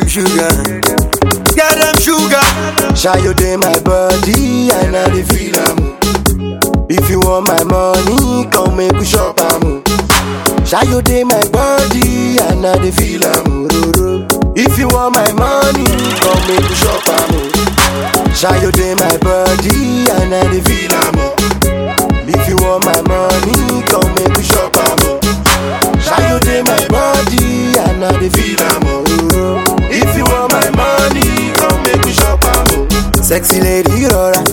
them sugar. Get them sugar. Shy you dey my body and I dey feel am. If you want my money, come make we shop am. Shy you dey my body and I dey feel am. If you want my money, come make we shop am. Shy you dey my body and I dey feel am. If you want my money, come make we shop am. Shy you dey my body and I dey feel am. If you want my money, come make we shop am. Sexy lady, rọra.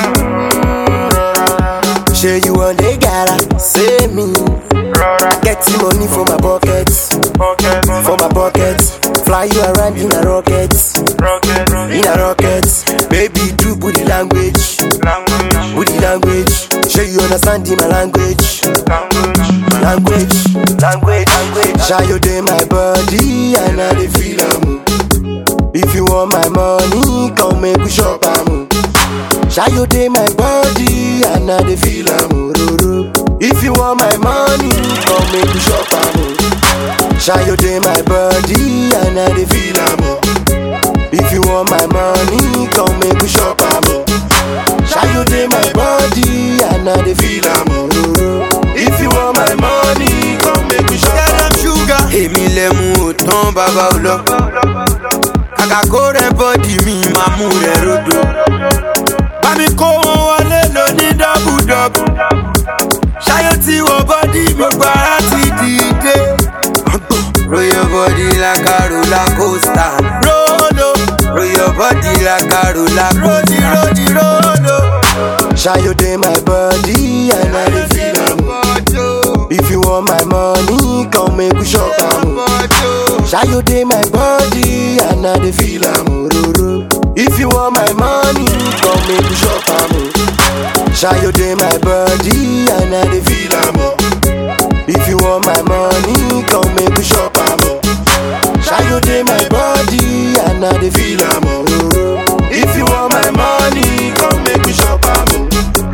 Ṣé you wan dey gara? Say me. Get the money for my pocket. For my pocket. Fly you around in a rocket. In a rocket. Baby, do booty language. Booty language. Ṣé you understand my language? Language. Language. Language. Ṣá you dey my body and I dey feel am. If you want my money, come make we shop am. Shy you dey my body and I dey feel am. If you want my money, come make we shop am. Shy you dey my body and I dey feel am. If you want my money, come make we shop am. Shy you dey my body and I dey feel am. If you want my money, come make we shop Get am. them sugar. Èmi lẹ mú o tán bàbá ò lọ. Kàkà kó rẹ bọ́dì mi máa mú rẹ rodo. Bámi kó wọn wọlé lóní dọ́bùdọ́bù. Ṣáyé tí wọ bọ́dì mi gbogbo ara ti dìde. Roll your body like a roller coaster. Rolo. Roll your body like a roller coaster. Rodi, rodi, rolo. Shy you dey my body and I dey feel am. If you want my money, come make we shop am. Shy you dey my body and I dey feel am. If you want my money, come make we shop am. Shy you dey my body and I dey feel am. If you want my money, come make we shop am. Shy you dey my body and I dey feel am. If you want my money, come make we shop am.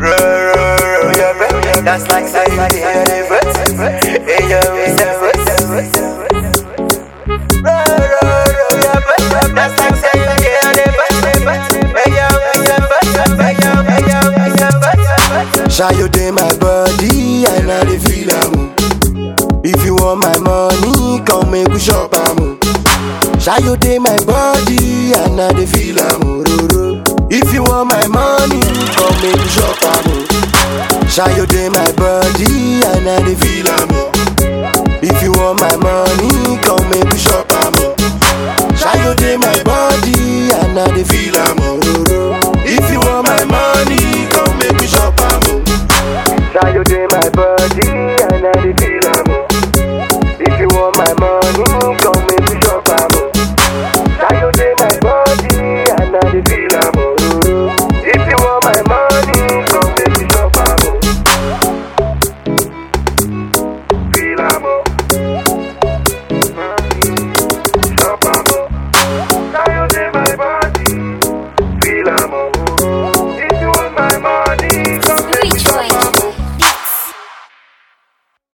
That's like saying the universe. Hey, yo, it's a That's like saying the universe. Hey, yo, it's a Hey, yo, it's a Shy you dey my body and I dey feel am. If you want my money, come make we shop am. Shy you dey my body and I dey feel am. If you want my money, come make we shop am. Shy you dey my body and I dey feel am. If you want my money, come make we shop am. Shy you dey my body and I dey feel am. If you want my money, come make we shop am. Shy you dey my body and I dey feel am. If you want my money, come